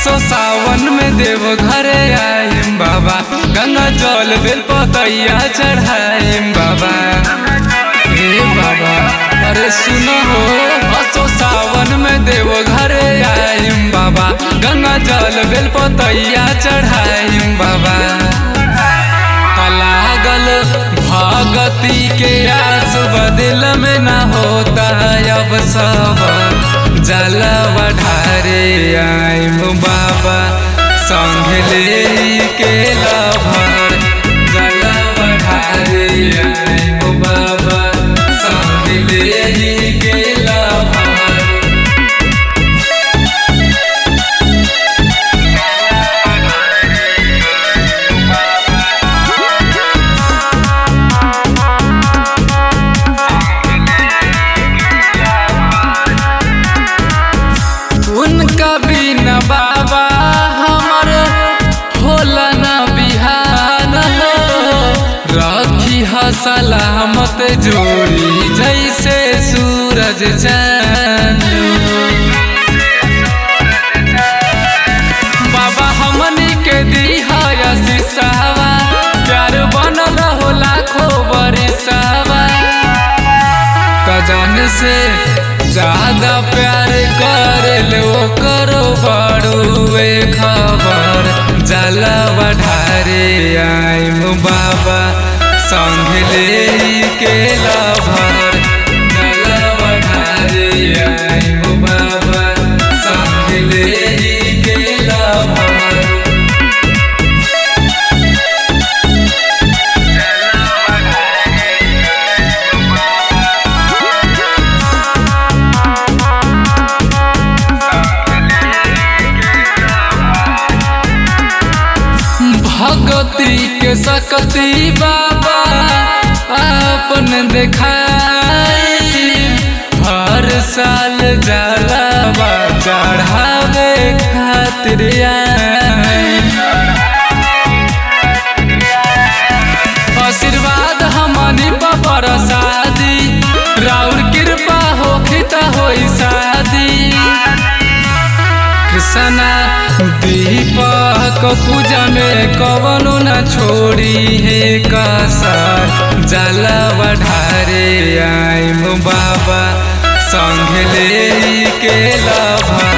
असो सावन में देव घरे आइम बाबा गंगा जल बेल पतैया चढ़ाइम बाबा हे बाबा अरे सुनो हो असो सावन में देव घरे आइम बाबा गंगा जल बेल पतैया चढ़ाइम बाबा लागल भगती के आस बदिल में न होता अब सब जलवा ढारे आइम बाबा संग ले के लभर जलवा ढारे आइम बाबा संग ले के लभर उनका बिना बाबा हमर होला न बिहान हो रखी ह सलामत जोड़ी जैसे सूरज चांद बाबा हमनी के दीहा शीशावा प्यार बनल हो लाखों बरिसावा कजन से ज्यादा प्यार कर लो करो बड़ुए खबर जलवा ढारे आइम बाबा संग ले के लभर जलवा ढारे आइम बाबा संग ले के लभर भगती के सकती बाबा अपन देखाई हर साल जलावा चढ़ावे खातिर आई आशीर्वाद हमनी पर शादी राउर कृपा होखित होई शादी कृष्णा दीपक पूजा में कवनो न छोड़ी है कसर जलवा ढारे आइम बाबा संग ले के लभा